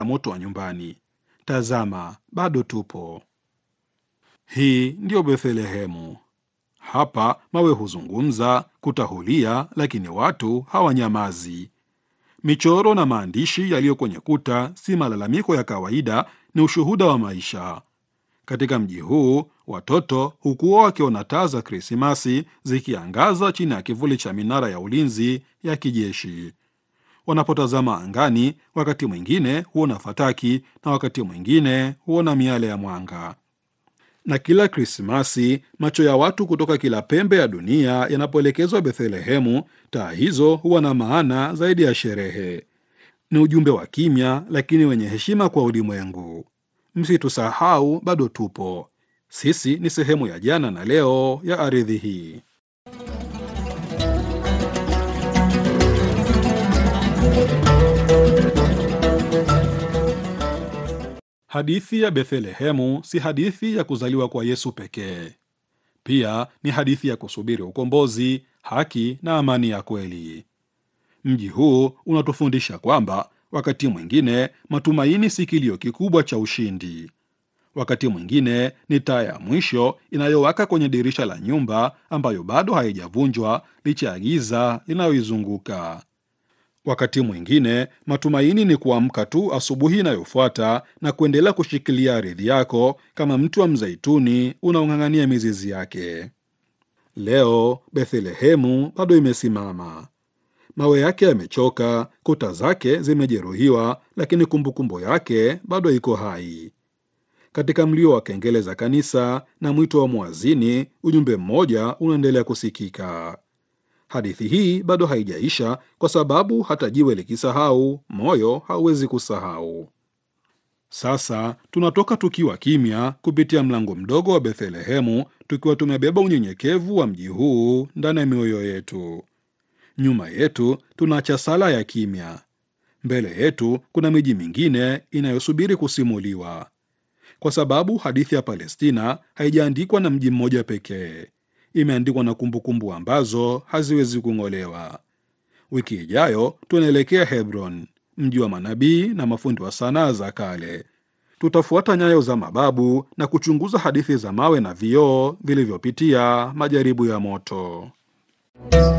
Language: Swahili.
moto wa nyumbani. Tazama, bado tupo. Hii ndiyo Bethlehemu. Hapa mawe huzungumza, kutahulia, lakini watu hawanyamazi. Michoro na maandishi yaliyo kwenye kuta si malalamiko ya kawaida, ni ushuhuda wa maisha. Katika mji huu watoto hukuwa wakiona taa za Krismasi zikiangaza chini ya kivuli cha minara ya ulinzi ya kijeshi. Wanapotazama angani, wakati mwingine huona fataki na wakati mwingine huona miale ya mwanga. Na kila Krismasi macho ya watu kutoka kila pembe ya dunia yanapoelekezwa Bethlehemu, taa hizo huwa na maana zaidi ya sherehe. Ni ujumbe wa kimya lakini wenye heshima kwa ulimwengu. Msitusahau, bado tupo. Sisi ni sehemu ya jana na leo ya ardhi hii. Hadithi ya Bethlehemu si hadithi ya kuzaliwa kwa Yesu pekee. Pia ni hadithi ya kusubiri ukombozi, haki na amani ya kweli. Mji huu unatufundisha kwamba wakati mwingine matumaini si kilio kikubwa cha ushindi. Wakati mwingine ni taa ya mwisho inayowaka kwenye dirisha la nyumba ambayo bado haijavunjwa licha ya giza linayoizunguka. Wakati mwingine matumaini ni kuamka tu asubuhi inayofuata na kuendelea kushikilia ardhi yako kama mti wa mzeituni unaong'ang'ania mizizi yake. Leo Bethlehemu bado imesimama. Mawe yake yamechoka, kuta zake zimejeruhiwa, lakini kumbukumbu yake bado iko hai. Katika mlio wa kengele za kanisa na mwito wa mwazini, ujumbe mmoja unaendelea kusikika. Hadithi hii bado haijaisha, kwa sababu hata jiwe likisahau, moyo hauwezi kusahau. Sasa tunatoka tukiwa kimya kupitia mlango mdogo wa Bethlehemu, tukiwa tumebeba unyenyekevu wa mji huu ndani ya mioyo yetu. Nyuma yetu tunaacha sala ya kimya. Mbele yetu kuna miji mingine inayosubiri kusimuliwa, kwa sababu hadithi ya Palestina haijaandikwa na mji mmoja pekee. Imeandikwa na kumbukumbu ambazo haziwezi kung'olewa. Wiki ijayo tunaelekea Hebron, mji wa manabii na mafundi wa sanaa za kale. Tutafuata nyayo za mababu na kuchunguza hadithi za mawe na vioo vilivyopitia majaribu ya moto.